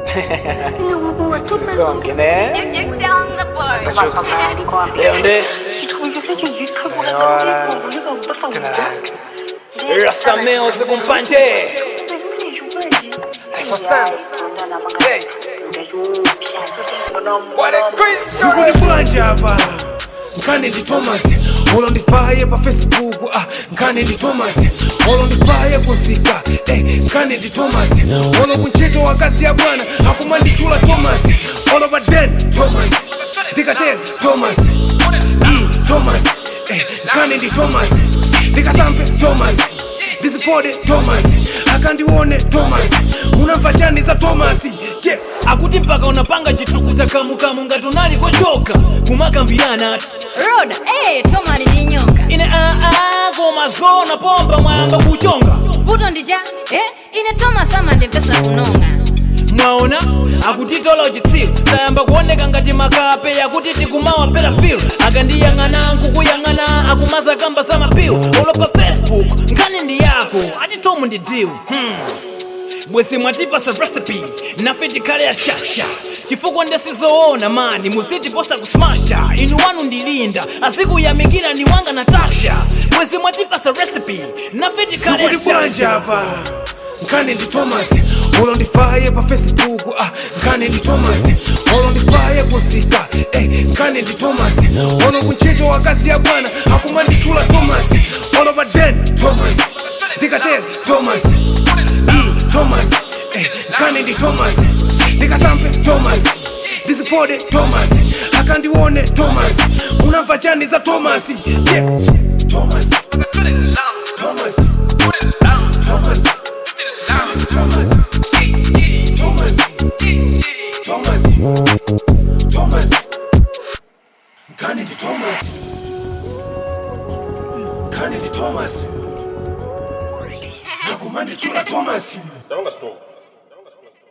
Sisonke ne? Leo nde Rasameo sikumpanje Sikuti bwanja hapa nkane ndi thomas olondifaye pa facebook ah, nkane ndi thomas olondifaye kuzika eh, nkane ndi thomas olo kuntchito wakazi ya bwana akumanditchula thomas olo pa den thomas ndikatel thomas e thomas eh, nkane ndi thomas ndikasampe thomas ndizipode thomas akandione thomas unamva chani za thomas yeah. akuti mpaka unapanga chitukuza kamukamu ngati unali kochoka kumakambirana ati roda eh, toma lijinyonga ine aa koma zona pomba mwayamba kuchonga vuto ndija eh, ine toma sama ndimvesa kunonga mwaona akutitola uchitsiru tayamba kuoneka ngati makape yakuti tikumawa pera filu akandiyang'ana nkukuyang'ana akumaza kamba za mapilu olopa facebook nkani ndi yako ati tomu ndi diwu hmm. bwezi mwatipasa recipe nafe tikhale ya shasha chifukwa ndesizoona mani muzitiposa kusmasha inu wanu ndilinda azikuyamikira ni wanga natasha bwezi mwatipasa recipe nafe tikhale ya sikuti bwanja shasha hapa nkane ndi thomas olondifaye pa facebook ah, nkane ndi thomas olondifaye kuzika eh, nkane ndi thomas olo kuntchito wakazi ya bwana akumanditchula thomas olo pa den thomas ndikatel thomas e thomas eh, nkane ndi thomas ndikasampe thomas ndizipode thomas akandione thomas unamva chani za thomas yeah. thomas thomas thomas Thomas. Thomas. Thomas. Thomas. Kennedy Thomas. Kennedy Thomas. Nakumandi chula Thomas. Songa stop.